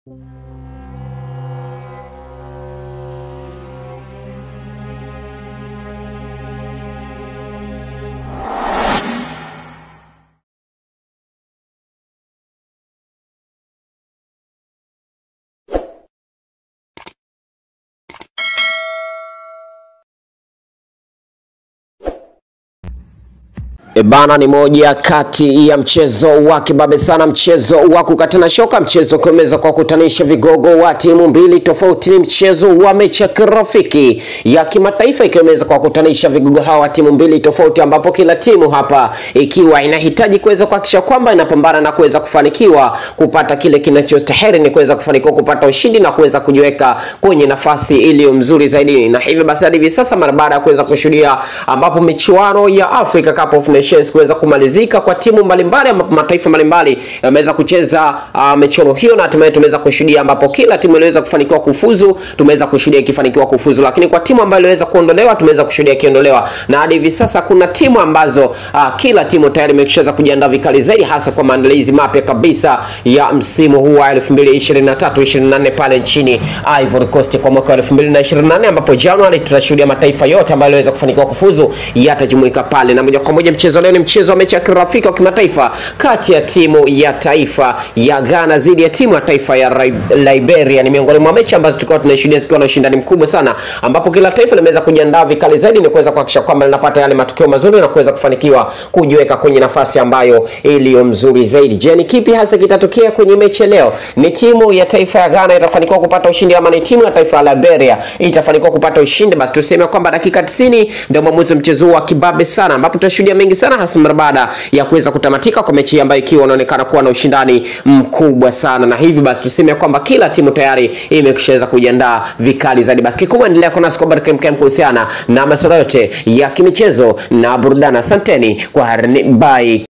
Ebana ni moja kati ya mchezo wa kibabe sana, mchezo wa kukatana shoka, mchezo ukiweza kwa kutanisha vigogo wa timu mbili tofauti. Ni mchezo wa mechi ya kirafiki ya kimataifa ikiweza kwa kutanisha vigogo hawa wa timu mbili tofauti, ambapo kila timu hapa ikiwa inahitaji kuweza kuhakikisha kwamba inapambana na kuweza kufanikiwa kupata kile kinachostahili, ni kuweza kufanikiwa kupata ushindi na kuweza kujiweka kwenye nafasi iliyo mzuri zaidi, na hivyo basi hadi hivi sasa mara baada ya kuweza kushuhudia ambapo michuano ya Africa Cup of Nations kuweza kumalizika kwa timu mbalimbali ambapo mataifa mbalimbali yameweza kucheza uh, michuano hiyo na hatimaye tumeweza kushuhudia ambapo kila timu iliweza kufanikiwa kufuzu, tumeweza kushuhudia ikifanikiwa kufuzu, lakini kwa timu ambayo iliweza kuondolewa tumeweza kushuhudia ikiondolewa, na hadi hivi sasa kuna timu ambazo uh, kila timu tayari imeshaweza kujiandaa vikali zaidi, hasa kwa maandalizi mapya kabisa ya msimu huu wa 2023 24 pale nchini Ivory Coast kwa mwaka wa 2024 ambapo Januari tutashuhudia mataifa yote ambayo yaliweza kufanikiwa kufuzu yatajumuika pale, na moja kwa moja mchezo leo ni mchezo wa mechi ya kirafiki wa kimataifa kati ya timu ya taifa ya Ghana dhidi ya timu ya taifa ya Ri- Liberia. Ni miongoni mwa mechi ambazo tulikuwa tunashuhudia zikiwa na ushindani mkubwa sana, ambapo kila taifa limeweza kujiandaa vikali zaidi ni kuweza kuhakikisha kwamba linapata yale matokeo mazuri na kuweza kufanikiwa kujiweka kwenye nafasi ambayo iliyo mzuri zaidi. Je, ni kipi hasa kitatokea kwenye mechi ya leo? Ni timu ya taifa ya Ghana itafanikiwa kupata ushindi ama ni timu ya taifa ya Liberia itafanikiwa kupata ushindi? Basi tuseme kwamba dakika 90 ndio mwamuzi wa mchezo huu wa kibabe sana, ambapo tutashuhudia mengi sana hasa mara baada ya kuweza kutamatika kwa mechi ambayo ikiwa inaonekana kuwa na ushindani mkubwa sana, na hivi basi tuseme kwamba kila timu tayari imeshaweza kujiandaa vikali zaidi. Basi kikubwa endelea kuwa nasi kwa habari kemkem kuhusiana na masuala yote ya kimichezo na burudani. Asanteni kwa harini, bye.